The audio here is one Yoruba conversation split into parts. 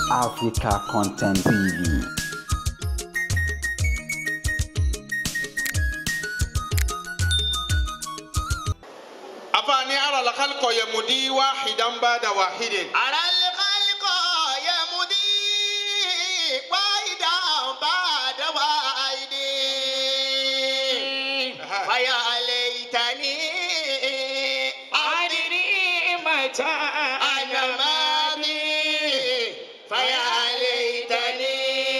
Africa Content TV. afaani ara la khalikọ yamudi wahidan bada wahidin. على الخلق يمضي واحدا بعد واحد فيا ليتني أدري متى أنا ماضي فيا ليتني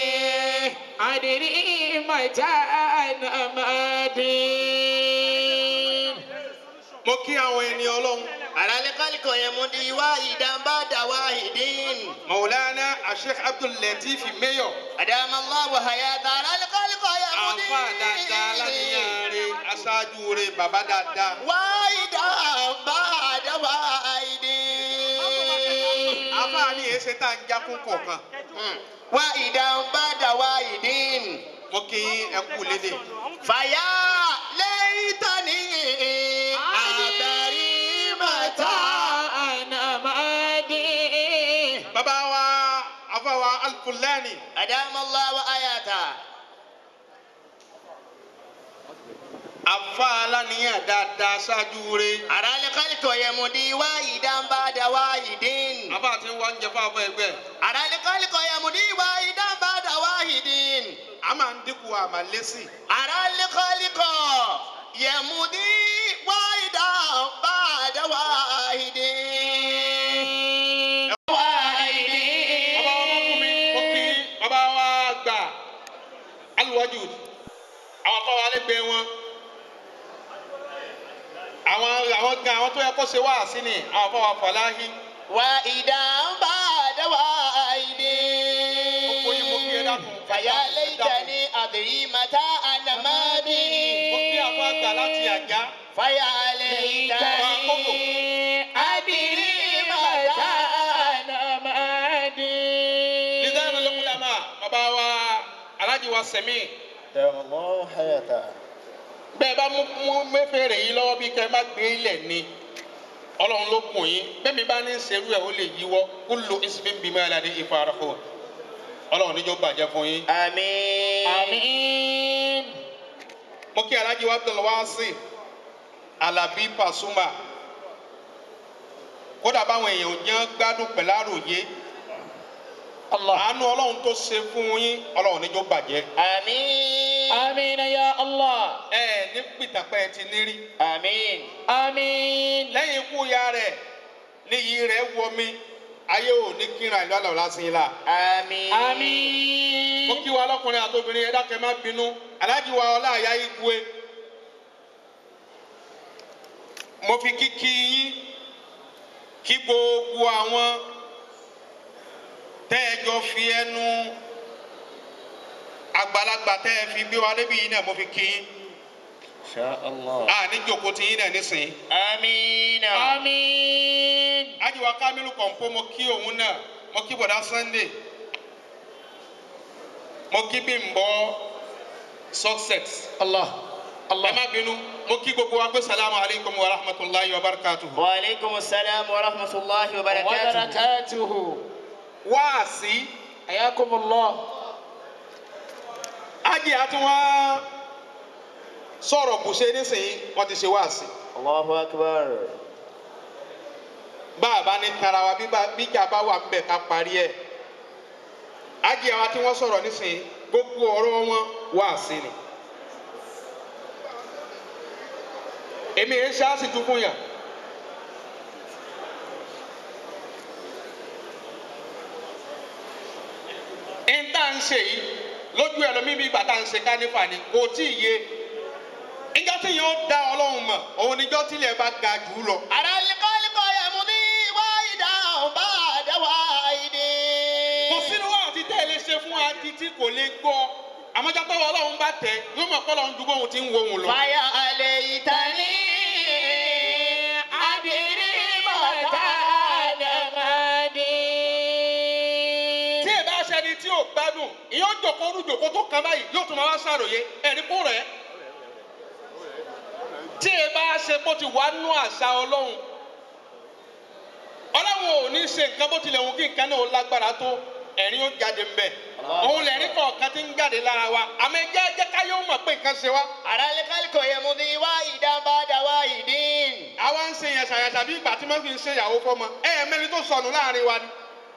أدري متى أنا ماضي mo kí àwọn ẹni ọlọ́run. على الخلق يمضي واحدا بعد واحد maulana asheikh abdul latif mayor. أدام الله حياة على الخلق يمضي àfa dáadáa lánìyàn rẹ aṣáájú rẹ bàbá dáadáa. واحدا بعد واحد afaani ẹsẹ tá a ń jákun kọ̀ọ̀kan. واحدا بعد واحد mo kí ẹ kú lédè. فيا ليتني أدري متى أنا مادي bàbá wa afa wa alfulani. أدام الله وآياته afa lánìyàn dáadáa aṣáájú rẹ. على الخلق يمضي واحدا بعد واحد afa ti ń wá ń jẹ fún abọ́ ẹgbẹ́. على الخلق يمضي واحدا بعد واحد a máa ń dínkù àmàlẹ́sì. على الخلق يمضي واحدا بعد واحد bàbá wa mọ́kùn mi mo kí bàbá wa gbà aluwájú àwọn afọ wa lẹ́gbẹ̀ẹ́ wọn àwọn àwọn gan àwọn tó yẹ kó ṣe wá sí ni àwọn afọ wa fọláhí واحدا بعد واحد gbogbo yín mo kí ẹ dákun فيا ليتني أدري متى أنا مادي mo kí àfọ àgbà láti àjá فيا ليتني أدري متى أنا مادي nìdáná lọ́kùnlámà bàbá wa alájí wa sẹ̀mí دام الله حياته bẹ́ẹ̀ bá mú mú mẹ́fẹ̀ẹ́rẹ̀ yìí lọ́wọ́ bí kẹ́ ẹ má gbé ilẹ̀ ni ọlọ́run ló kùn yín bẹ́ẹ̀ mi bá ní serú ẹ̀ ó lè yíwọ́ kúlò ìsìnkú bímọ ẹ̀ ládé ìfarahàn ọlọ́run níjọ́ bàjẹ́ fún yín. آمين آمين mo kí alájí wa Abdul Wasi Alabi Pasuma kódà báwọn èèyàn ò jẹ́ gbádùn pẹ̀lú àròyé àánú ọlọ́run tó ṣe fún yín ọlọ́run níjọ́ bàjẹ́ آمين آمين يا الله ẹ ní pìtàpẹ́ ti nírí آمين آمين lẹ́yìn ikú ya rẹ̀ níyì rẹ̀ wọ mi ayé ò ní kíran ìlú àlọ́ lásìí la. آمين آمين mo kí wa lọkùnrin àtòbìnrin ẹ dákẹ́ má bínú aláàjì wa ọlá àyà igwe mo fi kíkí yín kí gbogbo àwọn tẹ́ ẹ jọ fi ẹnu àgbàlagbà tẹ́ ẹ fi gbé wa débi yín náà mo fi kí yín إن شاء الله a ní jòkó ti yín náà nísìnyí. آمين آمين ájì wa kámílù kọ̀ǹpó mo kí òun náà mo kí bọ̀dá Sunday mo kí Bímbọ́ success. الله ẹ má bínú mo kí gbogbo wa pé salamu alaykum wa rahmatulahi wa barakatuhu. وعليكم السلام ورحمة الله وبركاته وبركاته wáàsí حياكم الله ájì àti wọn sọ̀rọ̀ bùṣe nísìnyí wọ́n ti ṣe wáàsí. الله أكبر bá a bá ní tara wa bí bá- bíjà bá wà ń bẹ̀ ká parí ẹ̀. ájì àwọn tí wọ́n sọ̀rọ̀ nísìnyí gbogbo ọ̀rọ̀ wọn wáàsí ni. èmi yẹn ṣáàṣì tún fún yàn. ń tá ń ṣe yìí lójú ẹ lómi bí bàtà ń ṣe kánífà ni kò tí ì yé ìjọ tí yẹn ó dá ọlọ́run mọ̀ òun níjọ́ tílẹ̀ bá ga jù ú lọ. على القلب يمضي واحدا بعد واحد kò sínú wa àti tẹ́ ẹ lè ṣe fún adi tí kò lè gbọ́ àmọ́jọ́ tọ́wọ́ ọlọ́run bá tẹ̀ yóò mọ̀ kọ́lọ́run ju bóun ti ń wo òun lọ. فيا ليتني أدري متى أنا مادي tí ẹ bá ṣẹni tí ò gbádùn ìyẹn ó jòkó orú jòkó tó kan báyìí yóò tún máa wá ṣàròyé ẹ̀rí kó rẹ̀ tí ẹ bá ṣe bó ti wà nú àṣà ọlọ́run ọlọ́run ò ní ṣe nǹkan bó tilẹ̀ wù kí nǹkan náà ó lágbára tó ẹ̀rín ó jáde ń bẹ̀ Allahu òun lẹ̀rín kọ̀ọ̀kan tí ń jáde lára wa àmọ́ ẹ jẹ́ jẹ́ ká yóò mọ̀ pé nǹkan ṣe wá أرى الخلق يمضي واحدا بعد واحد àwa ń ṣe yẹn ṣàyàṣà bí ìgbà tí wọ́n fi ń ṣe ìyàwó fọ́mọ ẹ ẹ̀ mẹ́ni tó sọnù láàrin wa ni.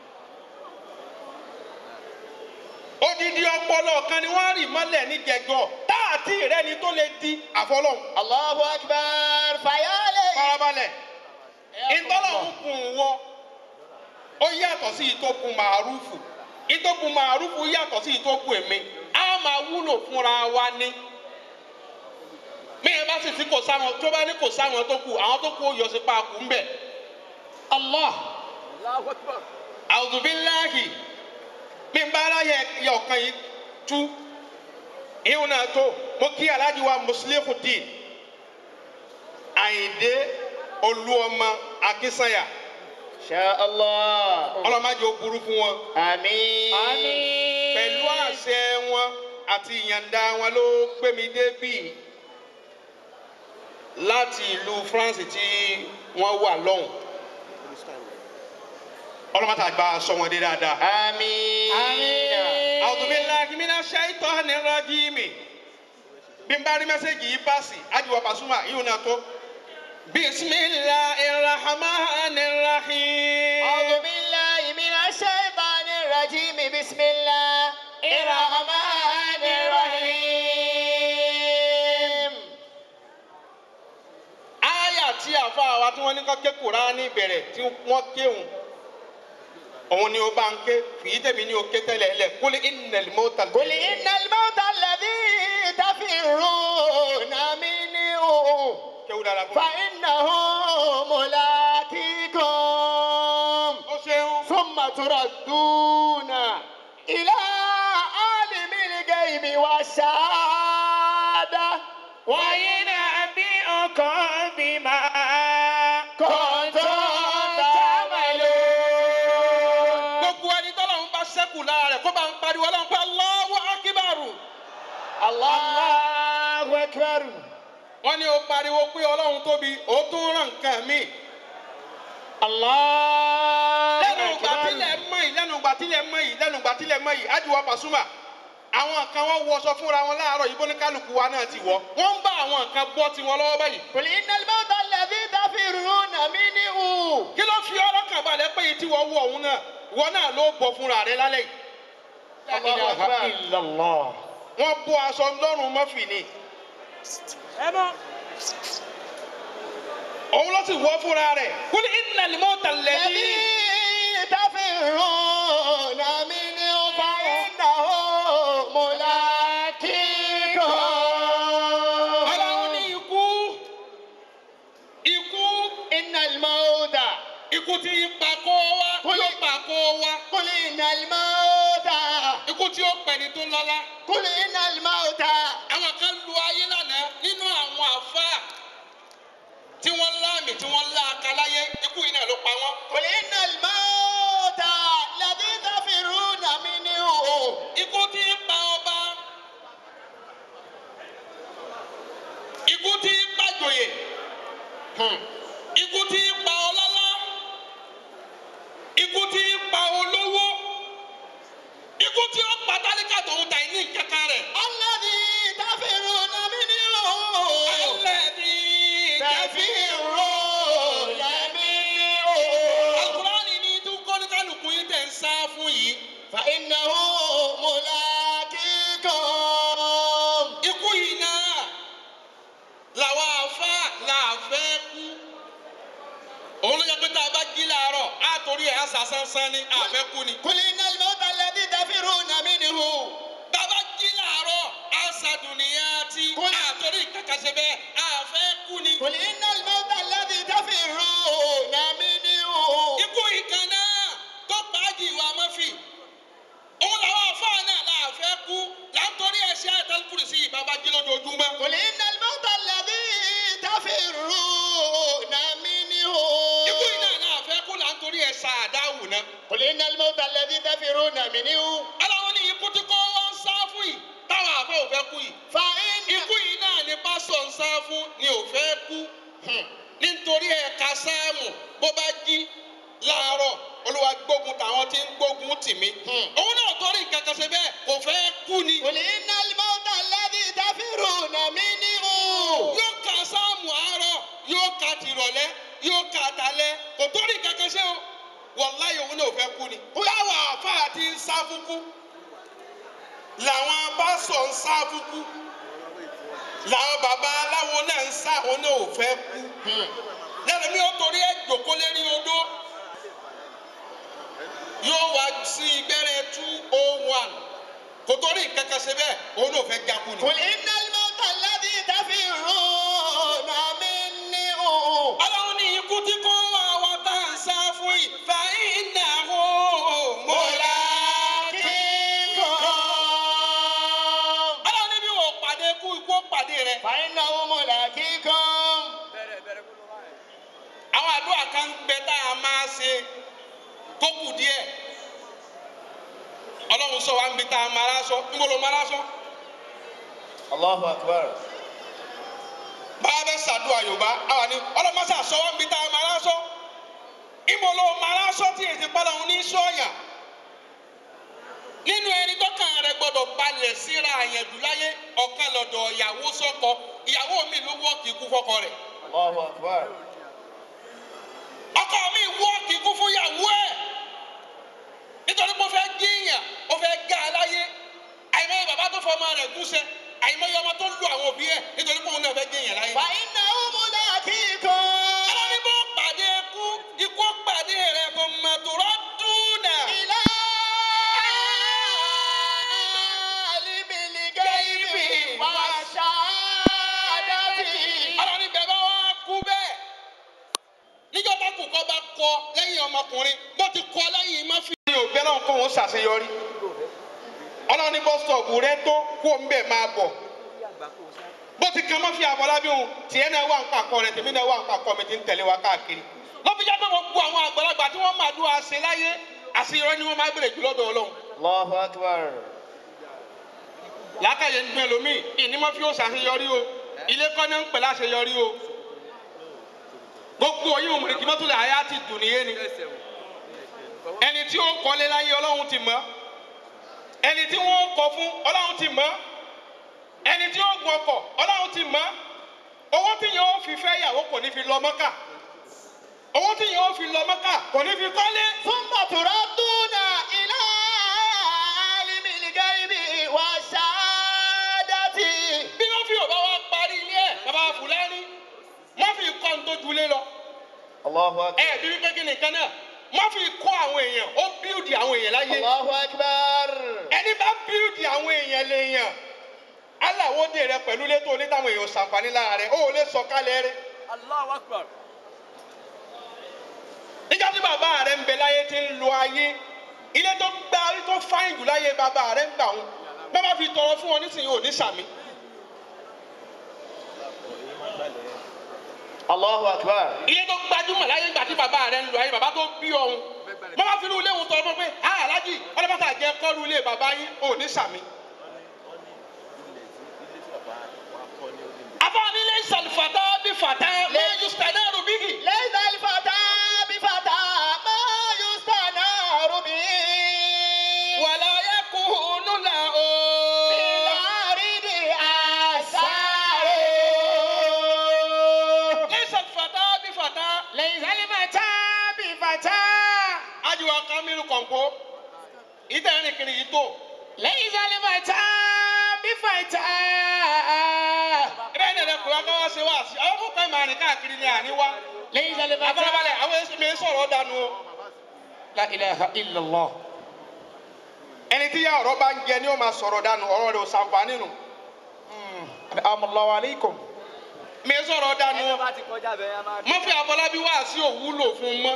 odidi ọpọlọ kan ni wọ́n rì mọ́lẹ̀ ní jẹgọ táàtì rẹ ni tó lè di àfọlọ́hún. الله أكبر فيا ليت farabalẹ̀ ìtọ́lọ́hún kùn wọ ó yàtọ̀ sí ìtòkùn màrúfù ìtòkùn màrúfù yàtọ̀ sí ìtòkùn èmi á máa wúlò fúnra wa ní. mẹ́rin bá sì sí kò sáwọn tó bá ní kò sáwọn tó kù àwọn tó kù ó yọ sí paakù ńbẹ. Allah àwùjọbíláàhì mi ń bá aráyẹ yẹ ọ̀kan yìí tú ìhun náà tó mo kí aláàjì wa Muslihuddin Àyìndé Olúọmọ Akínsànyà شاء الله ọlọ́mọdé ó burú fún wọn آمين pẹ̀lú àṣẹ wọn àti ìyànda wọn ló gbé mi débì láti ìlú France tí wọ́n wà lọ́hùn ọlọ́mọdé àgbà sọ wọn dé dáadáa. آمين أعوذ بالله من الشيطان الرجيم bí n bá rí mẹ́sẹ̀gì yìí pàṣẹ àjùwọ̀ pàṣùmà yìí náà tó. bisimilahi rahman rahim. أعوذ بالله من الشيطان الرجيم بسم الله الرحمن الرحيم àyà tí àfa wa tí wọ́n ní kọ́ ké Kùránì bẹ̀rẹ̀ tí wọ́n kéwòn òun ni ó bá ń ké fìyí tèmi ní o ké tẹ́lẹ̀ lẹ̀ kúlẹ̀ innal mauta. قل إن الموت الذي تفرون منه kéwù dára fún mi. فإنه ملاقيكم ó ṣeun. ثم تردون إلى عالم الغيب والشهادة وينبئكم بما كنتم تعملون gbogbo ẹni tọ́lọ̀ ń bá sẹ́kù lára rẹ̀ kó bá ń pariwo ọlọ́run pé Allahu akíbarù. الله أكبر wọ́n ní o pariwo pé ọlọ́run tóbi ó tún ràn nǹkan mi. الله lẹ́nu ìgbà أكبر tílẹ̀ mọ́ yìí lẹ́nu ìgbà tílẹ̀ mọ́ yìí lẹ́nu ìgbà tílẹ̀ mọ́ yìí ájúwọ́ Pasuma àwọn kan wọ́n wọṣọ fúnra wọn láàárọ̀ yìí bóníkálukú wa náà ti wọ̀ wọ́n ń bá àwọn kan bọ́ tiwọn lọ́wọ́ báyìí. قل إن الموت الذي تفرون منه kí ló fi ọlọ́kàn balẹ̀ pé yìí tí wọ́n wọ òun náà wọ́n náà ló bọ̀ fúnra rẹ̀ lálẹ́ yìí. لا إله إلا الله wọ́n bọ́ aṣọ lọ́rùn mọ́fì ni. òun ló sì wọ́ fúnra rẹ̀ kul innal mauta alladhi. الذي تفرون منه فإنه ملاقيكم ọlọ́run ní ikú ikú إن الموت ikú tí ń pa kó wá tí ó pa kó wá قل إن الموت ikú tí ó pẹ̀lú tó lọ́lá. قل إن الموت àwọn kan lu ayé lánàá nínú àwọn àfáà tí wọ́n láàmì tí wọ́n lá akaláyé ikú yìí náà ló pa wọ́n. قل إن الموت الذي تفرون منه ikú tí ń pa ọba ikú tí ń pa jòyè ikú tí ń pa ọlọ́lá ikú tí ń pa olówó ikú tí ó pa tálíkà tòun ta ní kankan rẹ̀. الذي تفرون منه alẹ́bí تفرون منه alukurani ní tó kọ́níkàlùkù yín tẹ̀ ń sá fún yìí. فإنه ملاقيكم ikú yìí náà làwọn afá làfẹ́ kú. òun ló yẹ pé tá a bá jí láàárọ̀ á torí ẹ̀ á sà sánsán ní àfẹ́ kú ni. قل إن الموت الذي تفرون منه bàbá jí láàárọ̀ á sàdùnìyà tí Kú- àtòrí kàkàṣe bẹ́ẹ̀ àfẹ́ kú ni. قل إن الموت الذي تفرون منه ikú yìí kan náà tó pàájì ìwà mọ́fì. òun làwọn afá náà làfẹ́ kú látòrí ẹ̀ṣẹ́ àtàlùkùrì sí ìbàbá jí lójoojúmọ́. قل إن الموت الذي تفرون منه ikú yìí náà làfẹ́ kú látòrí ẹ̀ṣà àdáwù náà. قل إن الموت الذي تفرون منه aláwọ̀ ní ikú tí kò wọ́n ń sá fún yìí táwọn àfẹ́ ò fẹ́ kú yìí. فإن ikú yìí náà ni pásọ̀ ń sá fún ni ò fẹ́ kú. nítorí ẹ̀ka sáàmù bó bá jí láàárọ̀ olúwa gbógun tàwọn tí ń gbógun tì mí òun náà torí nǹkan kan ṣe bẹ́ẹ̀ kò fẹ́ kú ni قل إن الموت الذي تفرون منه yóò ka sáàmù àárọ̀ yóò ka tìrọ̀lẹ́ yóò ka talẹ́ kò torí nǹkan kan ṣe o wàláyé òun náà fẹ́ kú ni táwọn àfáà ti ń sá fúkú làwọn abáṣọ ń sá fúkú làwọn baba aláwo náà ń sá òun náà ò fẹ́ kú lẹ́nu mi ò torí ẹ̀ jòkó lérí odó yóò wá sí gbẹ́rẹ́ two oh one kò torí nǹkan kan ṣe bẹ́ẹ̀ òun náà fẹ́ jákú ni. قل إن الموت الذي تفرون منه ọlọ́run ní ikú tí kò wá wa tá à ń sá fún yìí fa iná o mọ́lá. ملاقيكم ọlọ́run ní bí wọ́n pàdé kú ikú ó pàdé rẹ̀. فإنه ملاقيكم àwọn àdúrà kan ń gbẹ tá a máa ṣe tó kù díẹ̀ ọlọ́run sọ wa ń bi tá a máa rásọ níbo ló máa rásọ. الله أكبر báwa bẹ ṣàdúrà yorùbá àwa ni ọlọ́mọṣà sọ wa ń bi tá a máa rásọ. níbo ló máa rásọ tí èsì padà ń ní sọ́ọ̀yà. nínú ẹni tọ́kàn rẹ gbọ́dọ̀ balẹ̀ síra àyẹ̀dù láyé ọ̀kan lọ́dọ̀ ìyàwó sọ́kọ ìyàwó mi ló wọ́ọ̀kì ikú fọ́kọ rẹ̀. الله أكبر ọkọ mi wọ́ọ̀kì ikú fún ìyàwó ẹ̀ nítorí pé ó fẹ́ gíyàn ó fẹ́ gá a láyé àìmọye bàbá tó fọ ọmọ rẹ̀ gúnṣẹ́ àìmọye ọmọ tó lu àwọn òbí ẹ̀ nítorí pé òun náà fẹ́ gíyàn láyé. فإنه ملاقيكم ọlọ́ni bó pàdé ikú ikú pàdé rẹ̀ kò mà tó rọ́dúnà. إلى عالم الغيب والشهادة ọlọ́ni bẹ́ẹ̀ bá wá kú bẹ́ẹ̀ níjọ́ bá kù kọ́ bá kọ lẹ́yìn ọmọkùnrin bó ti kọ lẹ́yìn má fi. mi ò gbẹ́ náà kó òun ṣàṣeyọrí ọlọ́ni bọ́ sọ̀bù rẹ tó kó ń bẹ̀ máa bọ̀ bó ti kan má fi àfọlábí òun tiẹ̀ náà wà ń pàkọ́ rẹ tèmi náà wà ń pàkọ́ mi ti ń tẹ̀lé wa káàkiri ló fi jáde gbogbo àwọn àgbàlagbà tí wọ́n máa dún àṣẹ láyé àṣeyọrí ni wọ́n máa bèrè jù lọ́dọ̀ ọlọ́run الله أكبر làákàyè ń gbẹ lómi ìní má fi ó ṣàṣeyọrí o ilé kọ́ ní ń pè láṣeyọrí o gbogbo yìí òmùrè kí mọ́tò lè àyà ti dùn níyé ni ẹni tí ó kọ́lé láyé ọlọ́run ti mọ̀ ẹni tí wọ́n kọ́ fún ọlọ́run ti mọ̀ ẹni tí ó gun ọkọ̀ ọlọ́run ti mọ̀ owó tí yẹn ó fi fẹ́ yàwó kò ní fi lọ mọ́kà owó tí yẹn ó fi lọ mọ́kà kò ní fi kọ́lé ثم تردون إلى عالم الغيب والشهادة bí wọ́n fi òbá wa parí ilé ẹ̀ bàbá fúlẹ́ni wọ́n fi kọ́ ń tó julé lọ الله أكبر ẹ̀ bí wípé kí nìkan náà wọ́n fi kọ́ àwọn èèyàn ó bíúdì àwọn èèyàn láyé الله أكبر ẹni bá bíúdì àwọn èèyàn lèèyàn aláwọ̀dé rẹ pẹ̀lú létò onítàwọn èèyàn ṣàǹfààní lára rẹ ó lè sọ kálẹ̀ rẹ. Allahu Akbar. nígbà tí bàbá rẹ ń bẹ láyé tí ń lo ayé ilé tó gbá tó fáyìn jù láyé bàbá rẹ ń gbà wọn bàbá fi tọrọ fún wọn nísìnyí ò ní sàmì. الله أكبر ilé tó gbajúmọ̀ láyé ìgbà tí bàbá rẹ ń lo ayé bàbá tó bí ọ̀hún bàbá fi inú ilé wọn tọrọ fún pé a alájì ọlọ́pàá jẹ kọ́lu ilé bàbá yín ò ní sàmì. afọ́ni ilé ìsàlùfàtà bí fàtà lẹ́yìn sítẹ́nẹ́rù bíkì. ليس الفتى بفتى ما يستنار به wàlá yẹ kó onú là ó. في الأرض أسار ليس الفتى بفتى ليس الفتى بفتى ajiwa kamilu kọ̀ǹpó ìtẹ̀rín kiri yìí tó. ليس الفتى بفتى ẹbẹ́ ní ẹ̀rẹ́ kura ká wá ṣe wá sí àwọn kò kàn máa rìn káàkiri ní àníwá. ليس الفتى abalabalẹ̀ àwọn èsì mi sọ̀rọ̀ dànù o. لا إله إلا الله ẹni tí yá ọ̀rọ̀ bá ń jẹ ni ó máa sọ̀rọ̀ dànù ọ̀rọ̀ rẹ̀ ò sàǹfààní nù. الله عليكم mi sọ̀rọ̀ dànù Ẹni o. bá ti kọjá bẹ́ẹ̀ yẹn máa. mọ́fì àfọlábí wá sí òwúlò fún un mọ́.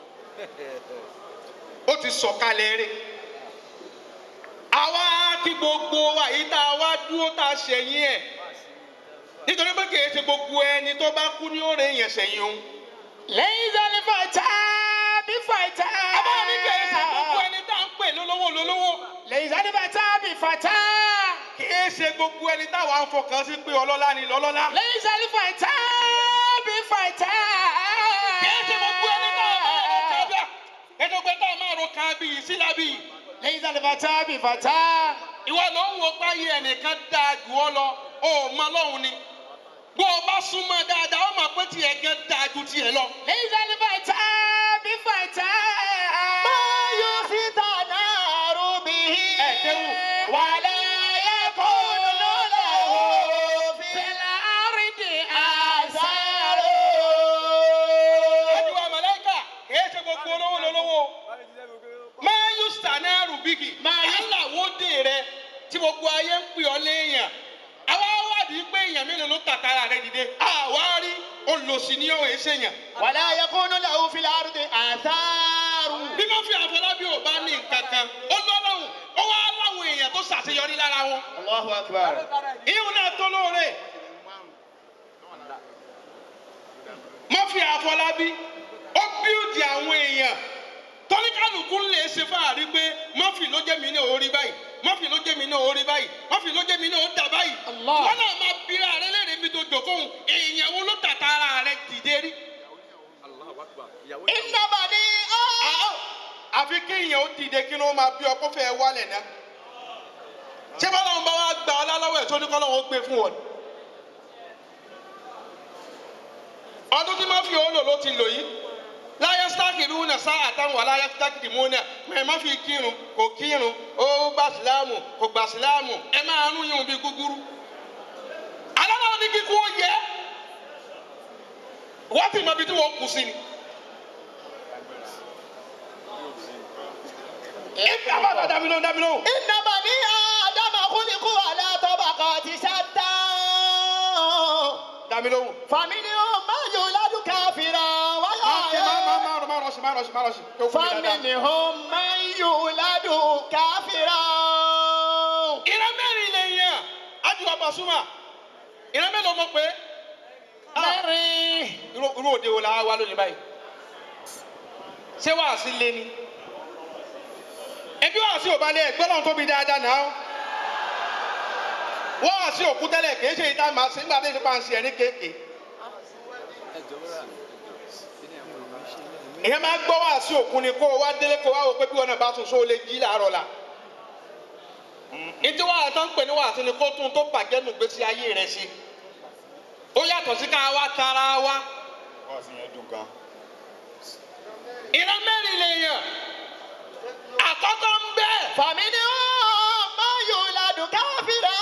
ó ti sọ̀kalẹ̀ rẹ̀. àwa kí gbogbo wa yìí tá a wá dúró tá a ṣẹ̀yìn ẹ̀. nítorí pé kì í ṣe gbogbo ẹni tó bá kú ní òòrè yẹn ṣẹ̀yìn òun. ليس الفتى بفتى àbá mi kì í ṣe gbogbo ẹni tá à ń pè lólówó lólówó. ليس الفتى بفتى kì í ṣe gbogbo ẹni táwa ń fọkàn sí pé ọlọ́lá ni lọ́lọ́lá. ليس الفتى بفتى kì í ṣe gbogbo ẹni táwa bá wọn kà bí ètò pé tá a máa ro kan bí yìí sílá bí yìí ليس الفتى بفتى ìwọ ló ń wo páyé ẹnìkan dáa jù ọ lọ ó mọ lọ́hùn ni bó o bá súnmọ́ dáadáa ó mọ̀ pé tiẹ̀ gan dáa ju tiẹ̀ lọ. ليس الفتى بفتى ما يفتنار به ẹ̀ẹ́dẹ́wò ولا يكون له في الأرض آثار àdìwà màláíkà kìí ṣe gbogbo olówó lolówó máa yù sànẹ́rù bíkì Máa yù- aláwòdè rẹ tí gbogbo ayé ń pè ọ́ léèyàn àwa wádìí pé èèyàn mélòó ló tàkàrà rẹ dìde àwa rí olòṣì ní ọ̀hún èsèyàn ولا يكون له في الأرض آثار bí wọ́n fi àfọlábí ò bá ní nǹkan kan ó lọ́lọ́hùn ó wá láwọn èèyàn tó ṣàṣeyọrí lára wọn الله أكبر ìhun náà tó lóore mọ́fì àfọlábí ó bíúdì àwọn èèyàn tọ́níkàlùkù lè ṣe fáàrí pé mọ́fì ló jẹ́ mi ní orí báyìí mọ́fì ló jẹ́ mi ní orí báyìí mọ́fì ló jẹ́ mi ní ó dà báyìí Allah. wọ́n náà máa bíra rẹ lẹ́rìí mi tó jòkóhùn èèyàn wo ló tàtà ara rẹ dìde rí. إن بني آدم àfi kéèyàn ó dìde kí ló máa bí ọkọ fẹ́ wálẹ̀ náà ṣé bá lọ́wọ́ bá wá gbà ọ́ lálọ́wọ́ ẹ̀ tó ní kọ́ lọ́wọ́ ó gbé fún wọn. ọdún tí má fi òòlò ló ti lò yìí láyé sítáàkì ìlú náà sá àtàwọn wà láyé sítáàkì ìdìmú náà mẹ má fi kírun kò kírun ó gbà síláàmù kò gbà síláàmù ẹ máa rún yín bí gúgúrú. aláwọ̀ ní kíkú ó yẹ wọ́n ti mọ ibi tí wọ́n kù sí ni. ẹ bá bá dàbí lóhùn dàbí lóhùn. إن بني آدم خلقوا على طبقات شتى dàbí lóhùn. فمنهم من يولد كافرا máa ṣe máa máa ويحيى máa rọ máa rọ sí máa rọ sí máa rọ sí. tó fún mi dáadáa. فمنهم من يولد كافرا ìran mẹ́rin lè yàn ájúwà Pasuma ìran mẹ́rin ọmọ pé mẹ́rin irú irú òde wo la wá lónìí báyìí ṣé wàá sí lé ni ẹbí wàá sí òbálẹ̀ ẹgbẹ́ náà tóbi dáadáa náà wọ́n wàá sí òkú tẹ́lẹ̀ kì í ṣe ìta màá sí nígbà tí ìṣèpá ń ṣe ẹ̀ ní kéèké ìyẹn máa gbọ́ wàá sí òkú ni kó o wá délé kó o wá wò pé bí wọn náà bá tún so lè jí làárọ̀ la ìdí wàá tán pè ní wàá sí ni kó tún tó bàjẹ́ nù gbèsè ayé rẹ̀ sí ó yàtọ̀ sí ká wá tara wa wọ́n sì yẹn dùn gan. ìran mẹ́rin lè yàn àkọ́kọ́ ń bẹ́ẹ̀. فمنهم من يولد كافرا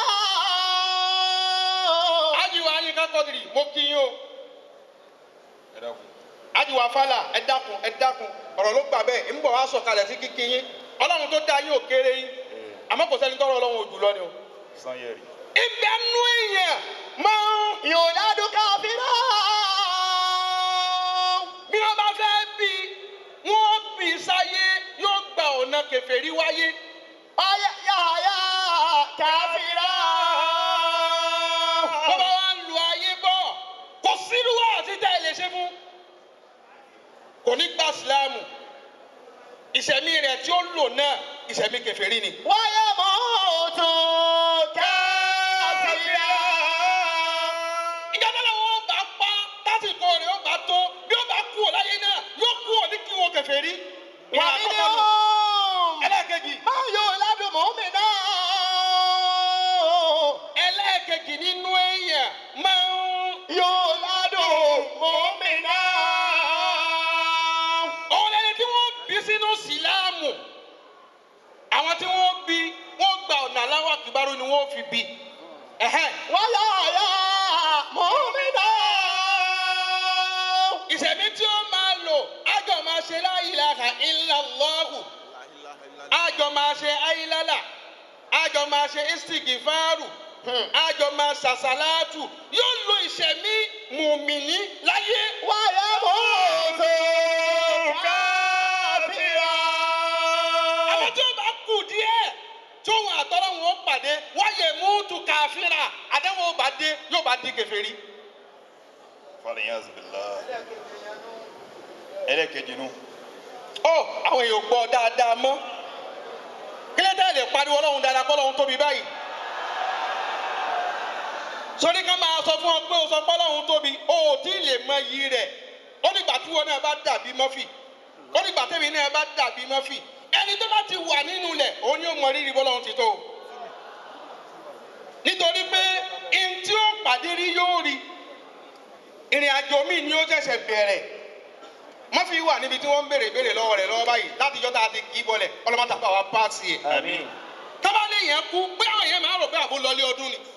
ajiwa ayin ká kọ́dìrì mo kí yín o ẹ dákun. ajiwa fàlà ẹ dákun ẹ dákun ọ̀rọ̀ ló gbà bẹ́ẹ̀ ń bọ̀ wá sọ̀kalẹ̀ sí kíkí yín ọlọ́run tó dá yín ò kéré yín àmọ́ kò sẹ́ni tọ́rọ ọlọ́run ò jùlọ ni o. sanyẹri. ibẹ̀ nú èèyàn máa ń يولد كافرا bí wọ́n bá fẹ́ bí wọ́n bí sáyé yóò gba ọ̀nà kèfèrí wáyé. ويحيى كافرا wọ́n bá wá ń lu ayé bọ̀ kò sírú wá àti tẹ́ ẹ lè ṣe fún. kò ní gba sílámù ìṣẹ̀mí rẹ̀ tí ó lò náà ìṣẹ̀mí kèfèrí ni. ويموت كافرا ìjọba làwọn ó bá pa tásìkò rẹ̀ ó bá tó bí ó bá kú ò láyé náà yóò kú ò ní kí wọn kèfèrí. ìyá àkọ́kọ́ nù. ومنهم ẹlẹ́ẹ̀kejì من يولد مؤمنا ẹlẹ́ẹ̀kejì nínú èèyàn máa ń يولد مؤمنا òun lẹni tí wọ́n bí sínú síláàmù àwọn tí wọ́n bí wọ́n gba ọ̀nà aláwọ̀ àkìbárò ni wọ́n fi bí. Ẹ̀hẹ́n. ويحيى مؤمنا ìṣẹ̀mí tí ó máa lò ájọ máa ṣe la ilaha illallahu ájọ máa ṣe ayílálà ájọ máa ṣe istigifaru ájọ máa ṣàṣàlátù yóò lo ìṣẹ̀mí mùmìnì láyé. ويموت كافرا àwọn tí ó bá kù díẹ̀ tí òun àtọ́rọ̀ wọn ó pàdé wáyé mútu káfíńrà àdéhùn ó bá dé yóò bá di kèfèrí. falẹ̀yàz bìlá. ẹlẹ́kejì nu. ó àwọn èèyàn gbọ́ dáadáa mọ́ kílẹ̀ tẹ́ lè pariwo ọlọ́run dáadáa kọ́ ọlọ́run tóbi báyìí. sórí ká máa sọ fún ọ pé o sọ pé ọlọ́run tóbi o ò tí ì lè mọ iyì rẹ̀ ó nígbà tí wọn náà bá dàbí mọ́fì ó ní gbàtẹ́mi náà bá dàbí mọ́fì ẹni tó bá ti wà nínú ilẹ̀ òun ni ó mọ rírì bọ́lọ́run ti tó nítorí pé ihun tí ó pàdé rí yóò rí ìrìn àjò míì ni ó ṣẹ̀ṣẹ̀ bẹ̀rẹ̀ mọ́fì wà níbi tí wọ́n ń béèrè béèrè lọ́wọ́ rẹ̀ lọ́wọ́ báyìí láti jọ́ta àti kì í bọlẹ̀ ọlọ́mọta bá wa páàsì ẹ̀ Àmín. tábàlì yẹn kú pé àwọn yẹn máa rò pé àbó lọlé ọdún ni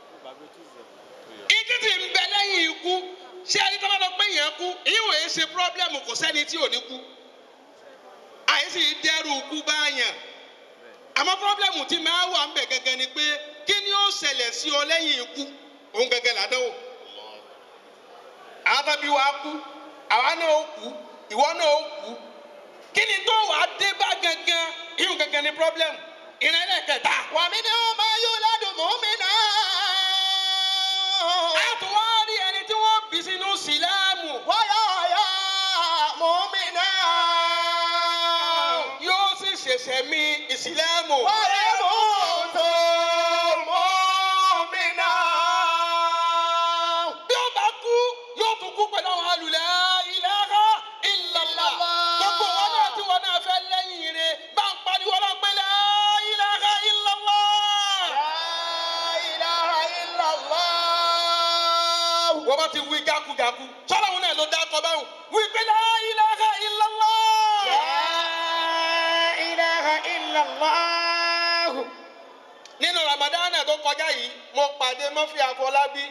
ìdí tí ń bẹ lẹ́yìn ikú ṣé ẹni tó bá lọ pé yẹn kú ìyẹn ò yẹ ṣe pírọ́blẹ́mù kò sẹ́ni tí ò ní kú àyèsí dẹ́rù kú báyàn àmọ́ pírọ́blẹ́mù tí máa wà ń bẹ gẹ́gẹ́ ni pé kí ni ó ṣẹlẹ̀ sí ọ lẹ́yìn ikú òun gẹ́gẹ́ làdánwò àwọn tó bí wa kú àwa náà ó kú ìwọ náà ó kú kí ni tó wàá dé bá gangan ìyẹn gẹ́gẹ́ ni pírọ́blẹ́mù ìrẹ́lẹ̀ kẹta. ومنهم من يولد مؤمنا a tún wá rí ẹni tí wọ́n bí sínú síláàmù ويحيى مؤمنا yóò sì ṣẹ̀ṣẹ̀ mi ìsìláàmù. ويموت مؤمنا bí ó bá kú yóò tún kú pẹ̀lú àwọn alùlẹ̀ ilaha illallah. gbogbo wọn náà tí wọn náà fẹ́ lẹ́yìn rẹ̀ bá ń pariwo náà pé la ilaha illallah. لا إله إلا الله wọ́n bá ti wí jákujáku sọ́dọ̀ wọn náà ló dá akọ báwọn wí pé la ilaha illallah. لا إله إلا الله nínú ramadana tó kọjá yìí mo pàdé mọ́fì àfọlábí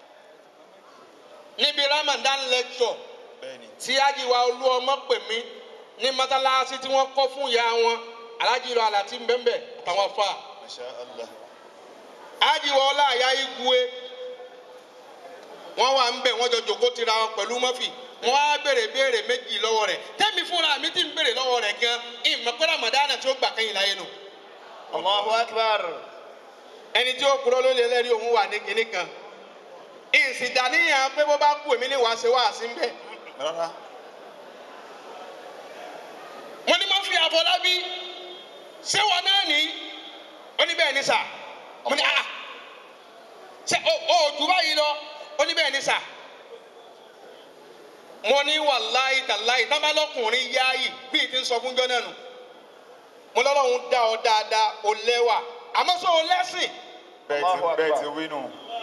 níbi ramadan lecture Bẹ́ẹ̀ni. tí ajiwa olú ọmọ pè mí ní mọ́sálásí tí wọ́n kọ́ fún ìyá wọn alájìlọ àlàtí mbẹ́mbẹ́ àtàwọn fa Masha Allah. ajiwa ọlá àyà igwe wọ́n wà ń bẹ̀ wọ́n jọ jòkó tira wọn pẹ̀lú mọ́fì wọ́n á béèrè béèrè méjì lọ́wọ́ rẹ̀ tẹ́mi fúnra mi ti ń béèrè lọ́wọ́ rẹ̀ gan ìmọ̀ pé ramadana tí ó gbà kẹ́yìn láyé nù. الله أكبر ẹni tí ó kúrò ló lé lẹ́rìí òun wà ní kinní kan ìsìdáníyàn pé bó bá kú èmi ní wàá ṣe wàá sí mbẹ. Rárá. mo ní má fi àfọlábí ṣé wọn náà ní ó ní bẹ́ẹ̀ ní sà mo ní ah ṣe o ò jù báyìí lọ ó ní bẹ́ẹ̀ ní sà mo ní wàláyé tàláyé tábàlọ́kùnrin yáàyè bíi ti ń sọ fún jọ́nà nù mo lọ́lọ́run dá ọ dáadáa ó lẹ́wà àmọ́ sọ ọ lẹ́sìn Bẹ́ẹ̀ ti bẹ́ẹ̀ ti wí nù.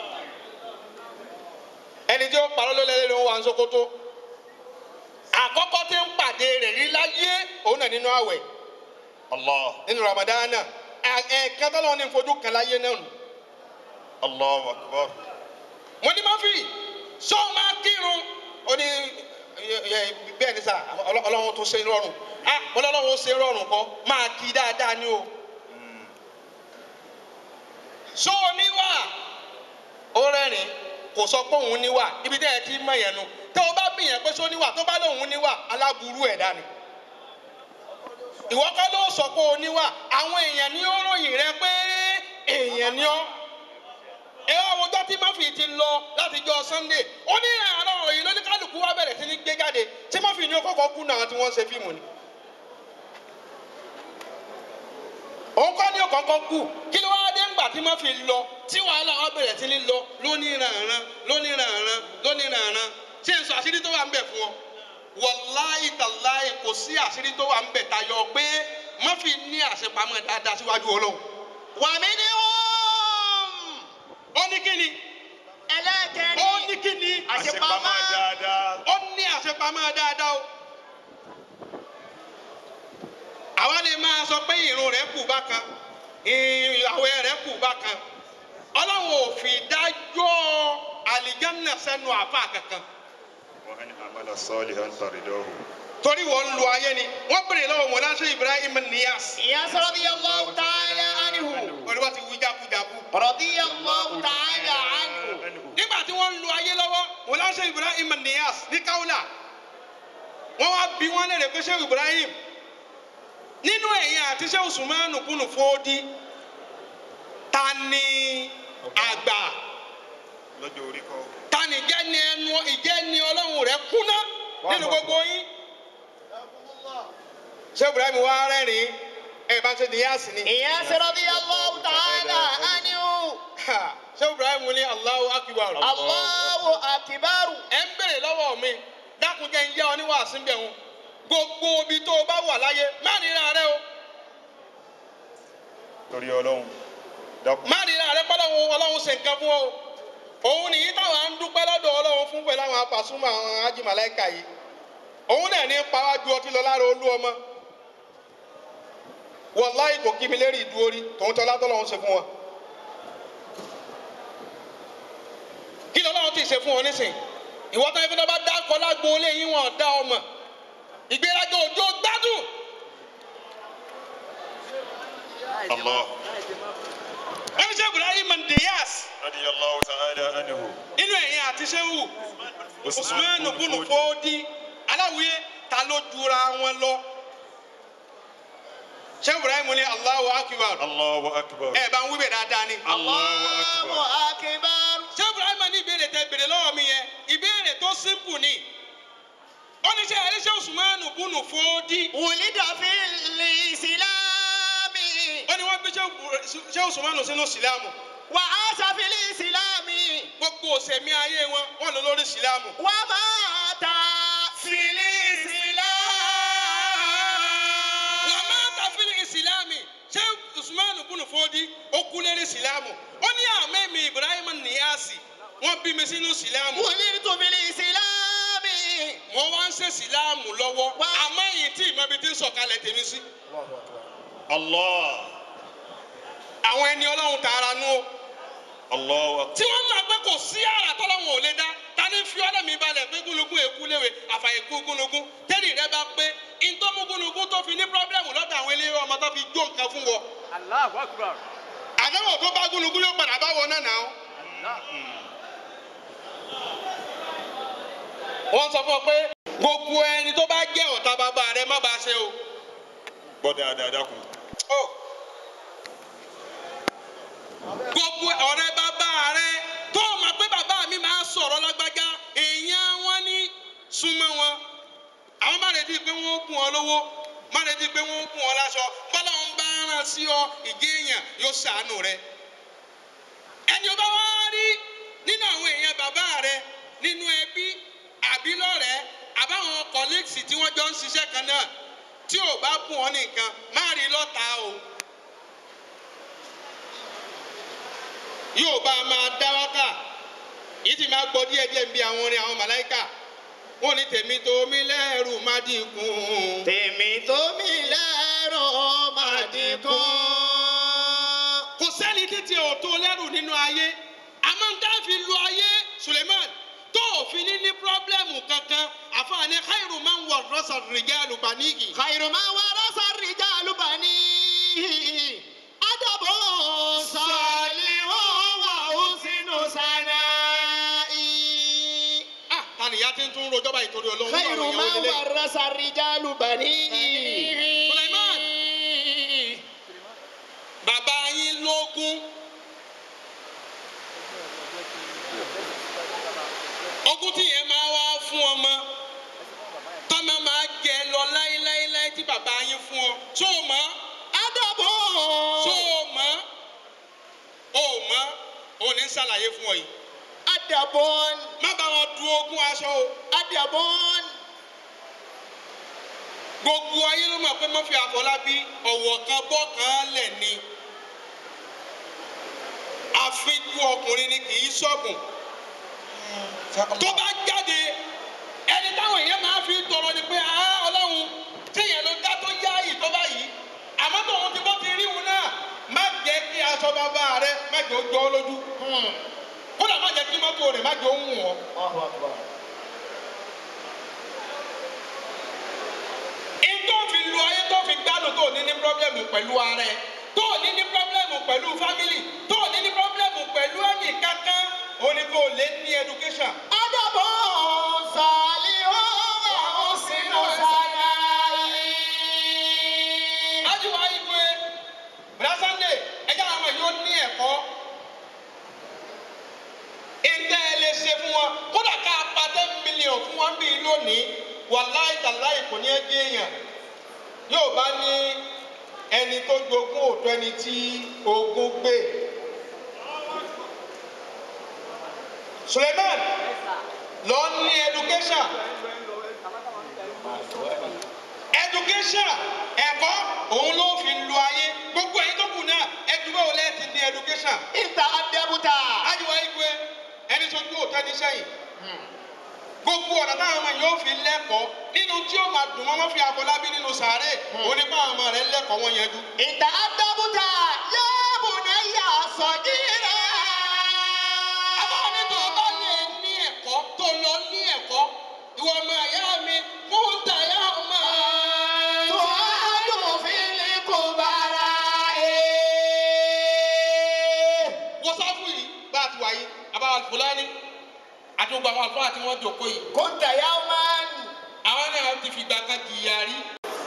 ẹni tí ó parọ́ ló lẹ́lẹ́ ló ń wà ń sokoto àkọ́kọ́ tí ń pàdé rẹ̀ rí láyé òun náà nínú àwẹ̀ Allah. nínú ramadana ẹ̀ẹ̀kan tó lọ́wọ́ ní fojú kan láyé náà nù. Allahu akbar. mo ní máa fi sọ máa kírun ó ní ẹ, ẹ, bẹ́ẹ̀ ni sà ọlọ́- ọlọ́run tó ṣe rọrùn ah mo lọ́lọ́run ó ṣe rọrùn kọ́ máa kí dáadáa ní o. sọ oníwà ó rẹ́rìn kò sọ pé òun níwà ibi tẹ́ ẹ ti mọ̀ yẹn nu tẹ́ o bá bìyàn pé sọ níwà tó bá lóun níwà aláburú ẹ̀dá ni ìwọ kọ́ ló sọ pé o níwà àwọn èèyàn ní ó ròyìn rẹ pé èèyàn ni ọ́ ẹ wá wo dọ́tí mọ́fì ti lọ láti jọ sunday ó ní àárọ̀ òyìn lóní kálukú wa bẹ̀rẹ̀ sí ní gbé jáde tí mọ́fì ní ó kọ́kọ́ kú náà tí wọ́n ṣe fíìmù ni. òun kọ́ ní ó kọ́kọ́ kú kí ló wá dé ńgbà tí mọ́fì lọ tí wàhálà wa bẹ̀rẹ̀ sí ní lọ lónìí ràrán lónìí ràrán lónìí ràrán ṣé n sọ àṣírí tó wà ń bẹ̀ fún ọ wàláì tàláì kò sí àṣírí tó wà ń bẹ̀ tayọ pé mọ́fì ní àṣepamọ́ dáadáa síwájú ọlọ́run ومنهم ó ní kí ni ألا ó كان ní kí ni Àṣepamọ́ dáadáa. ó ní àṣepamọ́ dáadáa o. àwa lè máa sọ pé ìrun rẹ̀ kù bákan ìyàwó rẹ̀ kù bákan ọlọ́run ò fi dájọ́ àlìjánná sẹ́nu àfa kankan Wa man amala salihan taridahu. torí wọ́n ń lo ayé ni wọ́n bèrè lọ́wọ́ mọ̀láṣẹ́ Ibrahim Niyas إياس رضي الله تعالى عنه olùwà ti wí jákujáku رضي الله تعالى عنه nígbà tí wọ́n ń lo ayé lọ́wọ́ mọ̀láṣẹ́ Ibrahim Niyas ní Kaula wọ́n wá bí wọ́n lè rè pé Sheikh Ibrahim nínú ẹ̀yìn àti Sheikh Usmanu kùnú fòdí ta ni àgbà Lọ́jọ́ orí kọ́. ta ni ìjẹ́ ni ẹnu ìjẹ́ ni ọlọ́run rẹ̀ kúná nínú gbogbo yín Sheikh Ibrahim wá rẹ́rìn-ín ẹ̀ bá ṣe Niyas ni إياس رضي الله تعالى عنه Sheikh Ibrahim ní Allahu Akbar الله أكبر ẹ ń bèrè lọ́wọ́ mi dákun jẹ́ ń yá ọ ní wàásù bẹ̀ wọn gbogbo ibi tó o bá wà láyé má ríra rẹ o torí ọlọ́run dákun má ríra rẹ pọ́lọ́wọ́ ọlọ́run ṣe nǹkan fún ọ o òun nìyí táwọn à ń dúpẹ́ lọ́dọ̀ ọlọ́run fún pẹ̀lú àwọn apàṣúmọ̀ àwọn ajímọ̀lẹ́kà yìí òun náà ní pàwájú ọtí lọ lára olú ọmọ wàláì kò kí mi lérí ìdúró rí tòun tọ́lá tọ́lọ́run ṣe fún wọn. kí lọ́lọ́run ti ṣe fún wọn nísìn ìwọ tán ibi tó bá dákọ̀ lágbo olé yín wọn dá ọmọ ìgbéraga òjò gbádùn Allah wọ́n ní sẹ́ Ibrahim Mandiyas radiyallahu ta'ala anhu nínú ẹ̀yìn àti sẹ́wù Usman bunu Fodi aláwìyé ta ló jura wọn lọ sẹ́ Ibrahim ní Allahu Akbar Allahu akbar ẹ bá ń wíbẹ̀ dáadáa ni. Allahu akbar akbar. ṣé Ibrahim ní ìbéèrè tẹ béèrè lọ́wọ́ mi yẹn ìbéèrè tó simple ni ó ní sẹ́ ẹ̀rí sẹ́ Usman bunu Fodi wùlídà fìlì ìsìlámì. ó ní wọ́n gbé sẹ́ Usman sínú sílámù wà á sàfìlì ìsìlámì. gbogbo òsèmí ayé wọn wọn lọ lórí sílámù. wà á máa ta fìlì ìsìlámì. wà má ta fílì ìsìlámì ṣé usman bunu fodi ó kú lérí ìsìlámù ó ní àmẹ́mi ibrahim niyasi wọ́n bí mi sínú ìsìlámù wùlídà fìlì ìsìlámì. wọ́n wá ń ṣe ìsìlámù lọ́wọ́ Wá. àmọ́ èyí tí ìmọ̀bi ti ń sọ̀kalẹ̀ tèmi sí. Allah àwọn ẹni ọlọ́run tààrà nú o Allahu akbar tí wọ́n mọ̀ pé kò sí àrà tọ́lọ́run ò lè dá ta ní fi ọlọ́mi balẹ̀ pé gúnugún èkú léwe àfàyèkú gúnugún tẹ́lẹ̀ rẹ bá pé ntọ́mú gúnugún tó fi ní pírọ́blẹ́mù lọ́dọ̀ àwọn ilé ọmọ tó fi jó nǹkan fún wọn Allahu Akbar. àdéhùn tó bá gúnugún yóò padà bá wọn náà náà. wọ́n sọ fún ọ pé gbogbo ẹni tó bá jẹ́ ọ̀tá bàbá rẹ má bàa ṣe o. gbọ́ dáadáa dákun Ó. gbogbo ọ̀rẹ́ bàbá rẹ tó o mọ̀ pé bàbá mi máa sọ̀rọ̀ lágbájá èèyàn wọn ní súnmọ́ wọn. àwọn má retí pé wọ́n kún ọ lówó má retí pé wọ́n kún ọ láṣọ bọ́lá ń bá rán sí ọ ìgé èèyàn yóò ṣàánú rẹ. ẹni o bá wá rí nínú àwọn èèyàn bàbá rẹ nínú ẹbí àbí lọ́rẹ̀ẹ́ àbáwọn kọ́lẹ́ẹ̀sì tí wọ́n jọ ń ṣiṣẹ́ kan náà tí ò bá bùn ọ́ nìkan má rí lọ́ta o. yóò bá a máa dá wákà yìí ti máa gbọ́ díẹ̀díẹ̀ ń bí àwọn orin àwọn màláìkà wọ́n ní tèmi tó mi lẹ́rù má dínkù. tèmi tó mi lẹ́rọ máa dínkù. kò sẹ́ni títí ò tó lẹ́rù nínú ayé àmọ́ ń dáfi lu ayé Suleiman tó òfin ní ní pírọ́blẹ́mù kankan àfààní khairu man wà rọ́ṣà rìjálù bàníyì. khairu ma warasa rijalu bani. adabu salihu wa husnu sana'i. ah tani ìyá ti ń tún rojọ́ báyìí torí olóhùn khairu ma warasa rijalu bani. Sulaiman. bàbá yín lógún ogún tí yẹn máa wá fún ọmọ tọ́mọ máa jẹ lọ láéláéláé tí bàbá yín fún ọ tó o mọ̀ adabu. tó o mọ̀ o mọ̀ o ní ṣàlàyé fún ọ yìí adabon. má bá wọn du ogún aṣọ o adabon. gbogbo ayé ló mọ̀ pé Murphy Àfọlábí ọ̀wọ̀ kan bọ́ kan lẹ̀ ni àfijù ọkùnrin ni kì í ṣọ̀gùn tó bá jáde ẹni táwọn èèyàn máa fi tọrọ ni pé ah ọlọ́run téèyàn ló dá tó yá yìí tó bá yìí àmọ́ tóun ti bọ́ ti rí wọn náà má jẹ́ kí aṣọ bàbá rẹ má jẹ́ ó jọ ọ́ lójú kódà má jẹ́ kí mọ́tò rẹ̀ má jẹ́ ó wù ọ́. tó fi lu ayé tó fi gbádùn tó ní ní pírọ́blẹ́mù pẹ̀lú ara ẹ̀ tó ní ní pírọ́blẹ́mù pẹ̀lú fámìlì tó ní ní pírọ́blẹ́mù pẹ̀lú ẹnì kankan ó ní kó lè ní education. adabu salihu wa husnu sana'i. ájúwá igwe brasande ẹjẹ àwọn yóò ní ẹ̀kọ́ ìtẹ́ ẹ lè ṣe fún wọn kódà ká pa ten million fún wọn bíi lónìí wàláì tàláì kò ní ẹgbẹ́ èèyàn yóò bá ní ẹni tó jogún òtún ẹni tí ogún gbé. Suleiman lọ ní education education ẹ̀kọ́ òun ló fi lu ayé gbogbo ẹ̀yin tó kù náà ẹdúró olè ti ní education ìta àdẹ́bùtà. ajiwa igwe ẹni tó tó tẹ́ni sẹ́yìn gbogbo ọ̀nà táwọn ọmọ yóò fi lẹ́kọ̀ọ́ nínú tí ó máa dùn wọ́n wọ́n fi àfọlábí nínú sàárè òní pa àwọn ọmọ rẹ̀ lẹ́kọ̀ọ́ wọn yẹn dú. ìta àdẹ́bùtà yóò náà yà sọ̀dírà. àwọn ní tó bá lè ní ẹ̀kọ́ tó lọ ní ẹ̀kọ́ ìwọ ọmọ ẹ̀yà mi fún tàyà ọmọ. tó a dùn fílí kò bára ẹ̀. wọ́n sáfù yìí bá a ti wáyé àbáwá fúlàní àti gbogbo àwọn àlùfáà tí wọ́n jòkó yìí kò tẹ̀yà máa ń. àwọn náà ti fìgbà kan jìyà rí.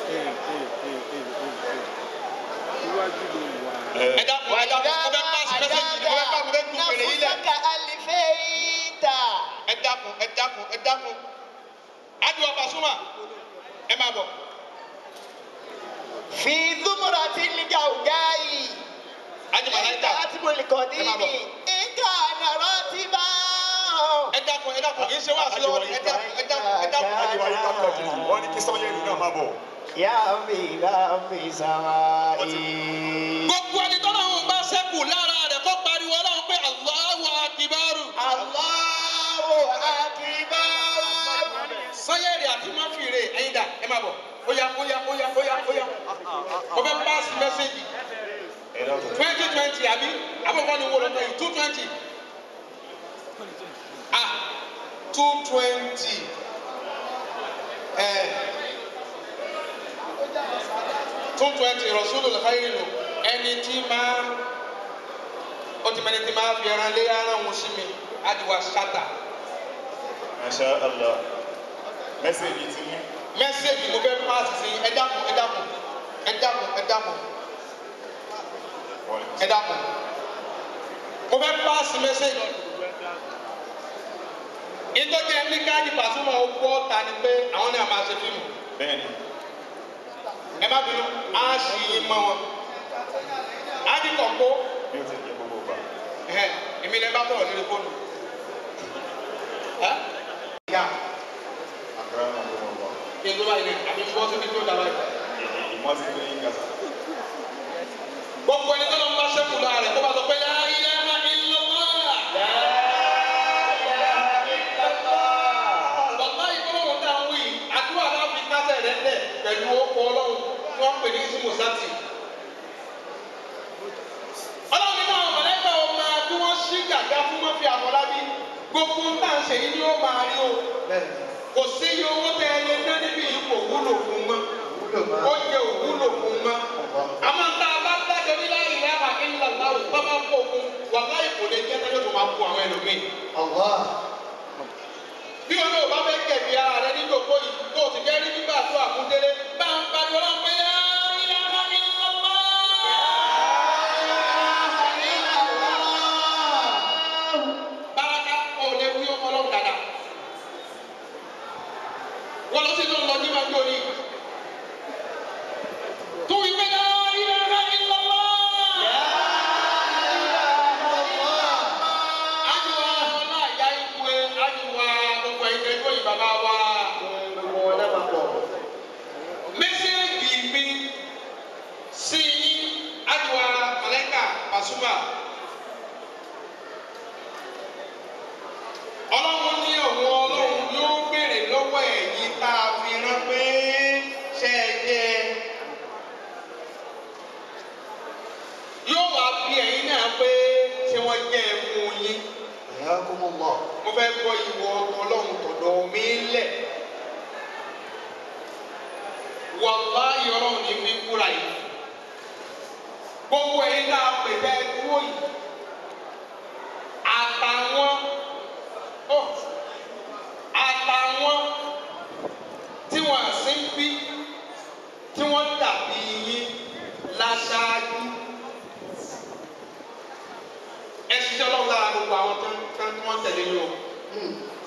Iwájú ló wà. ẹ dákun ẹ dákun mo fẹ́ pàṣẹ mẹ́sẹ̀jì mo fẹ́ pàṣẹ mo fẹ́ dùn fèrè yìí lẹ̀. nàfúsàkà àlìfẹ́yìntà. ẹ dákun ẹ dákun ẹ dákun adùn Pasuma ẹ máa bọ̀. fi zumura ti liga ugayi. Ájì Màláíkà ìta àti mọ̀lìkọ̀dí Ẹ máa bọ̀. ni. ìka nàrọ̀ ti bá. ẹ dákun ẹ dákun kì í ṣe wá sí lọ́wọ́ ni ẹ dákun ẹ dákun ẹ dákun. Ajiwa yìí ká kọ̀ jù. Wọ́n ní kí Sọ́yẹ́rì náà máa bọ̀. yà mí láfi sàmáì. gbogbo ẹni tọ́lá òun bá sẹ́kù lára rẹ̀ kó pariwo ọlọ́run pé Allahu Akbar. Allahu akbar. sanyẹ́rì àti máfìrè ẹ̀yin dà ẹ máa bọ̀ óyá óyá óyá óyá óyá mo fẹ́ pass message Ẹ dákun. twenty twenty àbí àbọ̀kọ́ ni wọ́n lọ́tọ̀ yìí two twenty ah two twenty ẹ̀ two twenty Rasulul Khairi nù ẹni tí máa ó ti mẹ́ni tí máa fi ẹran lé ara wọn sí mi adìwà ṣáta Masha Allah. Mẹ́sẹ̀gì ti ní. mẹ́sẹ̀gì mo fẹ́ pass sí ẹ dákun ẹ dákun ẹ dákun ẹ dákun Wọ́n ní ẹ dákun mo fẹ́ pass message ìtọ́jú ẹni káàdì Pasuma ó gbọ́ ta ni pé àwọn náà máa ṣe fíìmù bẹ́ẹ̀ni. ẹ má bínú á sì í mọ́ wọn á di kọ̀ọ̀kọ́ Bí ó ti jẹ́ gbogbo gbà. ẹ̀hẹ́n, èmi lè bá tọ̀rọ̀ lórí fóònù. Ẹ́? Ìyá Àkàrà náà ló wọ̀ wá. kí n tó báyìí ní àbí bọ́ síbi tó dára yìí. Ìmọ̀ ti gbé yín kàtà. gbogbo ẹni tó lọ ń bá sẹ́kù lára rẹ̀ kó bá sọ pé la ilaha illallah. Bàbá ìgbọ́lọ́wọ́ tá a ń wí, àdúrà náà fi kásẹ̀ rẹ̀ lẹ̀ pẹ̀lú ọkọ̀ ọlọ́run tí wọ́n ń pè ní Ismu Sati. Ọlọ́run nínú àwọn mọ̀lẹ́kà ó máa bí wọ́n ṣí gàgá fún wọn fi àfọlábí. Gbogbo ń tà ń ṣe yìí ni ó máa rí o. Kò sí iye owó tẹ ẹni ná níbi yìí kò wúlò fún mọ́. Ó jẹ òwúlò fún mọ́. Àmọ́ ń tá a bá dájọ́ ní la ilaha illallah tó bá kó fún wàláì kò lè jẹ́ tẹ́lẹ̀ tó máa kó àwọn ẹlòmíì bí wọn náà bá fẹ́ kẹ̀bi ara rẹ ní gbogbo yìí tó o sì jẹ́ rí nígbà tó àkúndélé bá ń pariwo lọ́wọ́ pé yá ilaha illallah. Báraka ò lè wí ọmọ ọlọ́run dáadáa. Wọ́n lọ sí tó ń lọ ní màgbé orí. Tó wí pé yá ilaha illallah. Ajiwa ọlá ìyá ikú ẹ, ajiwa gbogbo ẹ̀jẹ̀ tó yìí bàbá wa. Mẹ́sẹ̀gì mi sí ajiwa Màláíkà Pasuma. Ọlọ́run ní òun ọlọ́run yóò béèrè lọ́wọ́ ẹ̀yin tá a fi rán pé ṣe é jẹ́. Yóò wá bí ẹ̀yin náà pé ṣé wọ́n jẹ́ ẹ fún yín mo fẹ́ gbọ́ ìwọ ọlọ́run tọ̀dọ̀ mi lẹ̀. Wàláhì ọlọ́run ní fi kúra yìí. Gbogbo ẹ̀yin tá a pè bẹ́ẹ̀ dúró yìí. Àtàwọn ọ̀ àtàwọn tí wọ́n sì ń bí tí wọ́n dàbí yín láṣáájú. Ẹ ṣiṣẹ́ ọlọ́run lára gbogbo àwọn tó ń tó ń tẹ̀lé yín o.